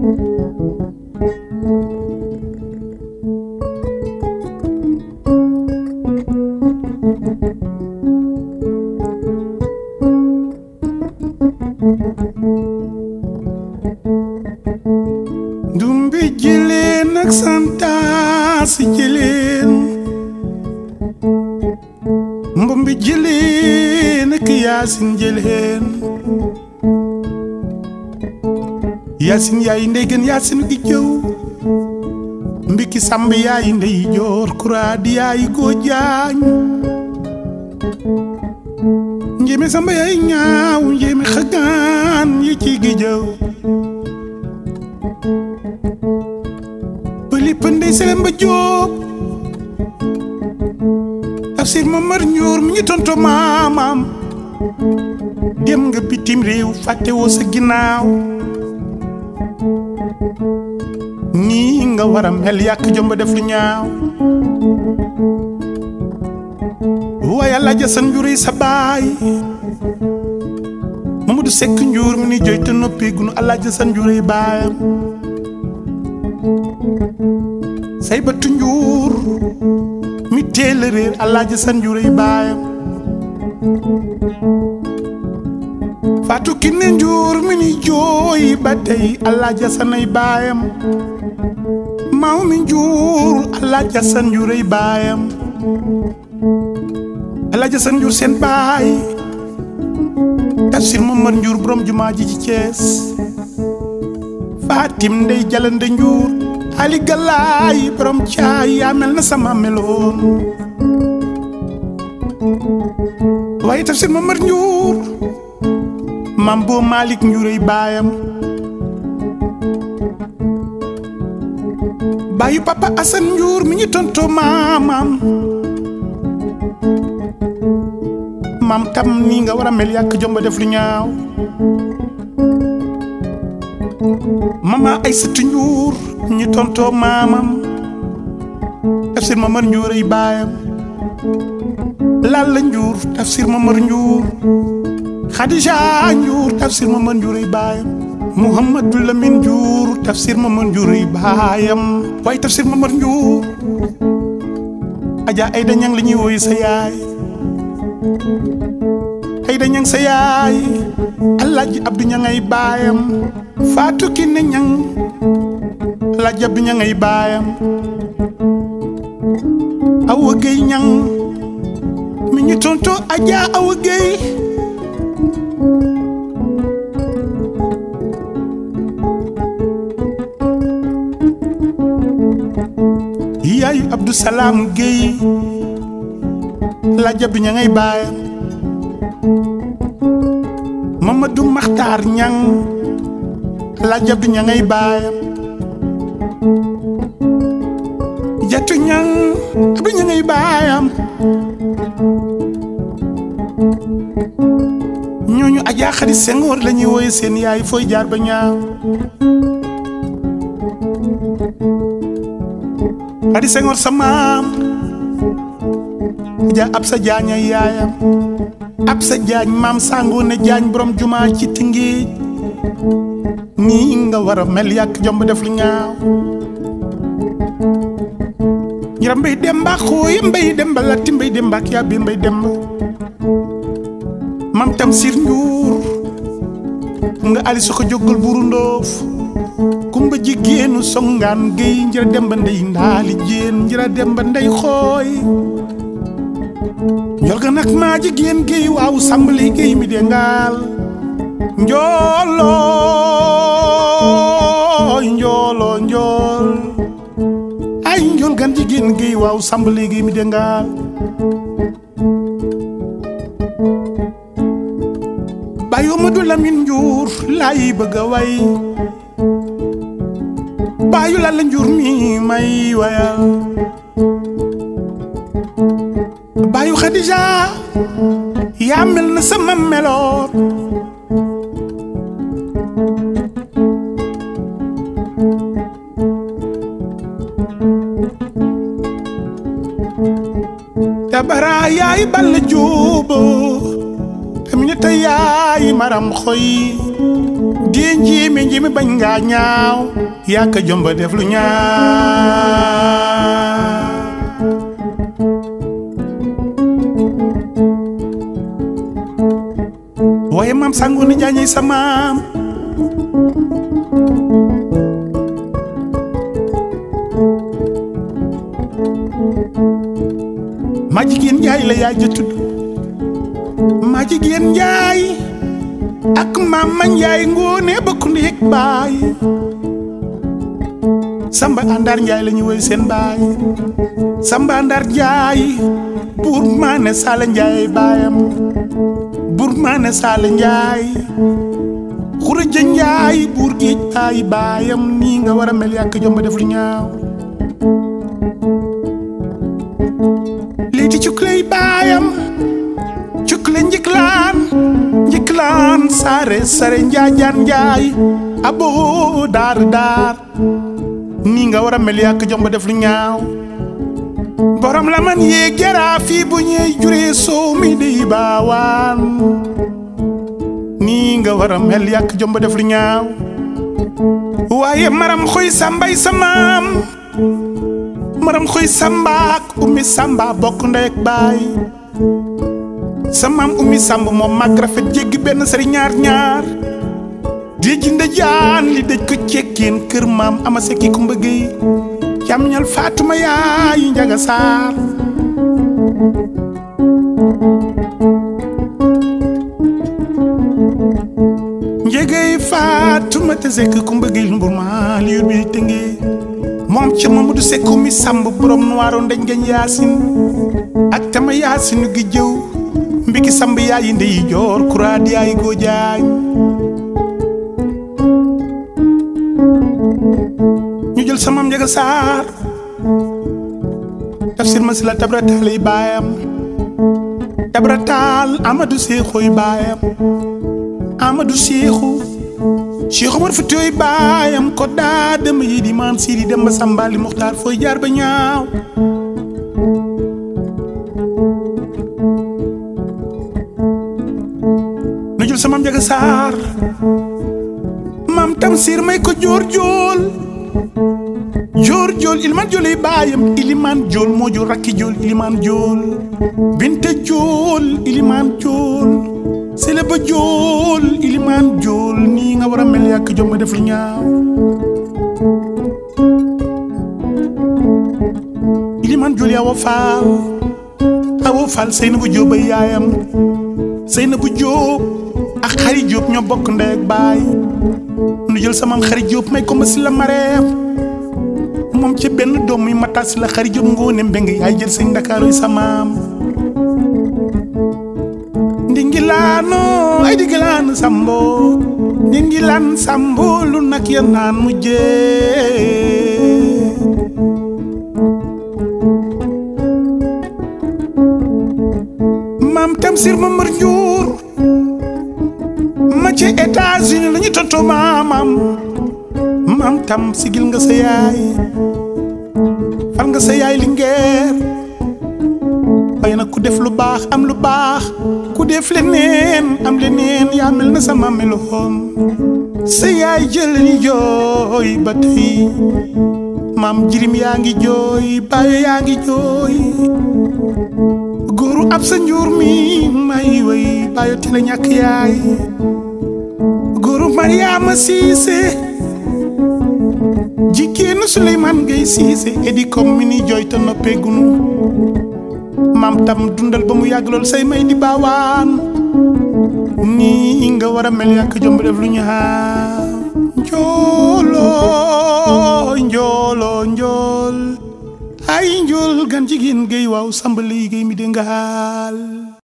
dumbi jëleen ak santaasi jëleen mbumbi jëleen ak yaasin jëleen yaasin yaay ndey gën yaasin gi jëw mbiki samb yaay ndey joor kuraadi yaay goo jaañ njéeme samba yaay ñaaw njéeme xagaan yi ci gi jëw pëli pëndey selem ba jóob tafsir mamar ñuur mi ngi tonto maamam dem nga bitim réew fàtte woo sa ginnaaw nii nga war a mel yàq jomba def lu ñaaw waaye Alaaji Asan Njuurey sa baay Mamadou Sekk Njuur mi ni jooy te noppi gunu Alaaji Asan Njuurey baayam say batu njuur mi teel a réer Alaaji Asan Njuurey baayam Faatu Kinne Njuur mi ni jooy ba tey Alaaji Asan ay baayam maaw mi njuur Alaaji Asan Njuurey baayam Alaaji Asan Njuur seen baay Tafsir Mamar Njuur borom jumaa ji ci Cees Fatim Ndey Jalande Njuur Ali Galaay borom caay yaa mel na sama meloon waaye Tafsir Mamar Njuur mam boo Malick Njuurey baayam baayu papa Asan Njuur mi ñu tontoo maamam maam tam nii nga war a mel yàq jomba def lu ñaaw mama Aysatu Njuur ñu tontoo maamam Tafsir Mamar Njuur ay baayam Lalla Njuur Tafsir Mamar Njuur Khadija Njuur Tafsir Mamar Njuur ay baayam Muhammadu Lamin Njuur Tafsir Mamar Njuur ay baayam waaye Tafsir Mamar Njuur Aja Ayda Ñang la ñuy woy sa yaay Ayda Ñang sa yaay Alaaji Abdu Ñang ay baayam Faatu Kinne Ñang Alaaji Abdu Ñang ay baayam Awa Gey Ñang mi ñu tonto Aja Awa Gey yaayu Abdou Salaam Guèye Alaaji Abdu Ñang ay baayam Mamadou Makhtar Ñang Alaaji Abdu Ñang ay baayam Jatu Ñang Abdu Ñang ay baayam ñooñu Ajaa Xadi Senghor la ñuy wooye seen yaay fooy jaar ba ñaaw Xadi Senghor sa maam ja ab sa jaañ ay yaayam ab sa jaañ maam sàngoo ne jaañ borom jumaa ci Tëngéej nii nga war a mel yàq jomb def lu ñaaw ñira mbay demba xooye mbay demba latti mbay demba ak yàbbi mbay demba mam tam sir njuur xam nga ali soko jóggal buru ndoof kumba jigéenu songaan géy njira demba ndey ndaali jéen njira demba ndey xooy njol ga nag maa jigéen géy waaw sambali géy mi de ngaal njooloo njooloo njool ay njol gan jigéen géy waaw sambali géy mi de ngaal bayu Madu Lamin Njuur laay bëgg a way baayu la la njur mi may wayal baayu Xadija yaa mel na sama meloon tabara yaay balla juubo aminata yaay maram xoy die njiimi njiimi bañ nga ñaaw yaa ka jomba def lu ñaaw waaye maam sangoon na jaañey sa maam ma jigéen njaay la yaay ja tudd ma jigéen njaay ak maam ma njaay ngoone bokk ndéeg baay samba àndaar njaay la ñu woy seen baay samba àndaar njaay buur maane saala njaay baayam buur maane saala njaay xuraja njaay buur géej baay baayam nii nga war a mel yàkk jomba def lu ñaaw léegi cukley baayam cukle njiklaan njiklaan saare sare njaajaan njaay aboo daar daar nii nga war a mel yàkk jomba def lu ñaaw borom la man yéeg jaraa fii bu ñuy juree soow mi dey baawaan nii nga war a mel yàkk jomba def lu ñaaw waaye maram xoy sambay sa maam maram xoy sambaak ummi samba bokk ndey ak baay sa maam ummi samba moom mag rafet jéggi benn sari ñaar ñaar di jinde jaan li dëj ko cekkeen kër maam ama sekki ku mbëggey jàmñal faatuma yaayu njaga saar njegey faatuma te sekk ku mbëggey lu mbur ma liir bi tëngee moom ca Mamadou Seck mi sàmb borom nuwaaro ndeñ gañ yaasin ak tama yaasinu gi jëw mbiki samb yaayi ndeyi joor kuraad yaayi góojaañ ñu jël samam njaga saar tafsir ma si la tabrataal yi baayam tabrataal amadou seexooy baayam amadou seexu Cheikh Omar Foutiyou baayam ko daa dem yi di maan sii di dem ba sambali muxtaar fooy jaar ba ñaaw nu jël samam njaga saar maam tamsir may ko joor jool joor jool ilimaan jool yi baayam ilimaan jool moo jur rakki jool ilimaan jool binte jool ilimaan jool sele ba jool ilimaan jool nii nga war a mel yàkk jom ma def lu ñaaw ilimaan jool yaa wa faal awo faal sëy na bu jóob ay yaayam sëy na bu jóob ak xari jóob ñoo bokk ndey ak baay nu jël samam xari jóob may ko ma si la mareem moom ci benn doom muy mataas si la xari jóob ngoone mbeng yaay jël sëñ ndakaaroy samaam ndingilaano ay dingilaan sambo ndingilaan sambo lu nak ya naan mujjee maam tamsir ma mër njuur ma ci États-Unis la ñu tonto maamam maam tam sigil nga sa yaay fal nga sa yaay li ngeer waaye nag ku def lu baax am lu baax ku def leneen am leneen yaa mel na sama meloon sa yaay jël ni jooy ba tey maam jirim yaa ngi jooy baayo yaa ngi jooy góoru ab sa njuur mi may way baayo te la ñàkk yaay góoru Mariama Siise jigéenu Suleymaan Gay Siise edi comme mi ni jooy te noppeegunu maam tam dundal ba mu yàgg lool say may di baawaan nii nga war a mel yàkk jomb def lu ñaaw njooloo njooloo njool ay njool gan jigéen géy waaw sambali géy mi de ngaal